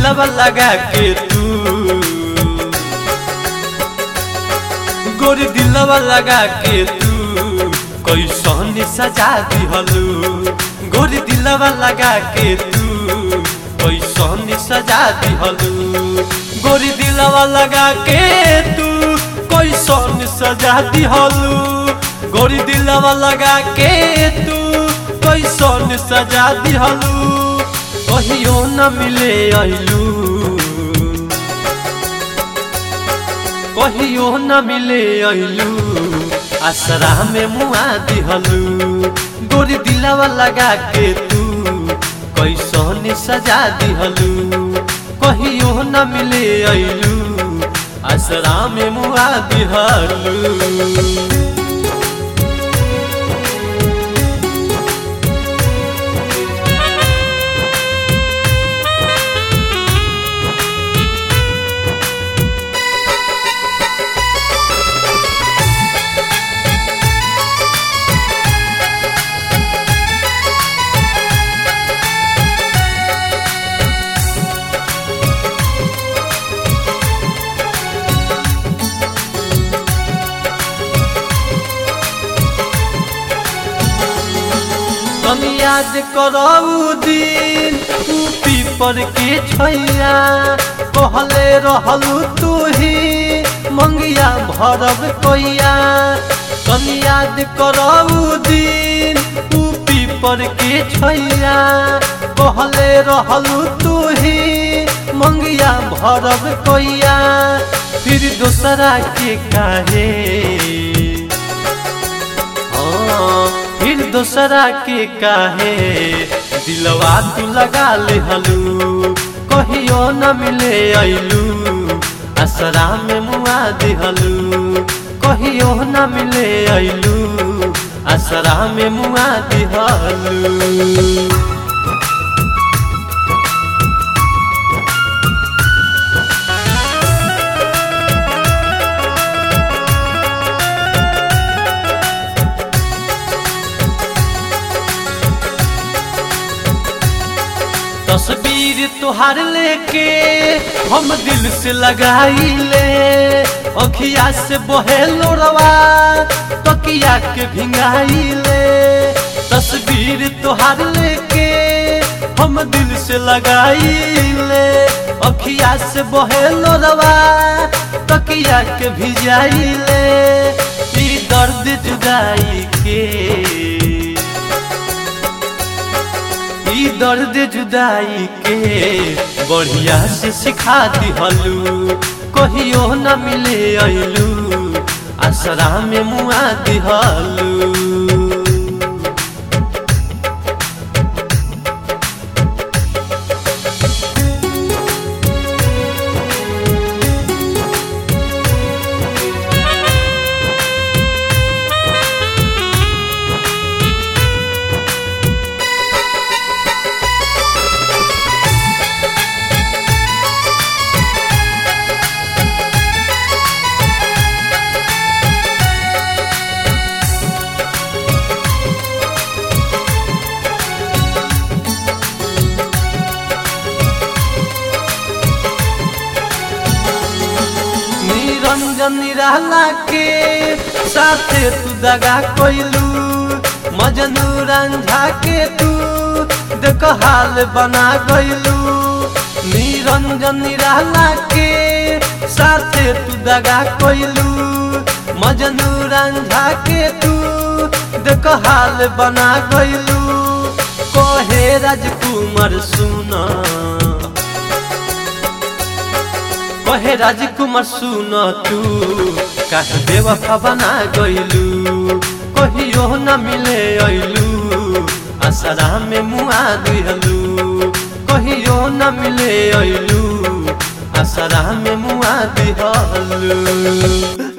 दिलवा लगा के तू गोरी दिलवा लगा के तू कैसन सजा दिहलू गोरी दिलवा लगा के तू कैसन सजा दिहलू गोरी दिलवा लगा के तू कैसन सजा दिहलू गोरी दिलवा लगा के तू कैसन सजा दिहलू कहियो न मिले अइलू कहियो न मिले अइलू आसरा में मुआ दिहलू गोरी दिलावा लगा के तू कैसन सजा दिहलू कहियो न मिले अइलू आसरा में मुआ दिहलू तुम याद करऊ दिन ऊ पीपर के छैया कहले रहलू तू ही मंगिया भरब कोइया तुम याद करऊ दिन ऊ पीपर के छैया कहले रहलू तू ही मंगिया भरब कोइया फिर दूसरा के काहे हाँ, फिर दूसरा के काहे दिलवा तू लगा ले हलू कहियो न मिले अइलू असरा में मुआ दिहलू कहियो न मिले अइलू असरा में मुआ दिहलू तस्वीर तुहार लेके हम दिल से लगाई ले अखिया से बहे लोरवा तकिया के भिंगाई ले तस्वीर तुहार लेके हम दिल से लगाई ले अखिया से बहे लोरवा तकिया के भिजाई ले ई दर्द जुदाई के ई दर्द जुदाई के बढ़िया से सिखा दिहलू कहियो न मिले अइलू आसरा में मुआ दिहलू निरंजन निराला के साथे तू दगा कोइलू मजनू रंझा के तू देख हाल बना गइलू निरंजन निराला के साथे तू दगा कोइलू मजनू रंझा के तू देख हाल बना गइलू कहे राजकुमार सुना कहे राजकुमार सुन तू काहे बेवफा बना गइलू कहियो न मिले अइलू असरा में मुआ दिहलू कहियो न मिले अइलू असरा में मुआ दिहलू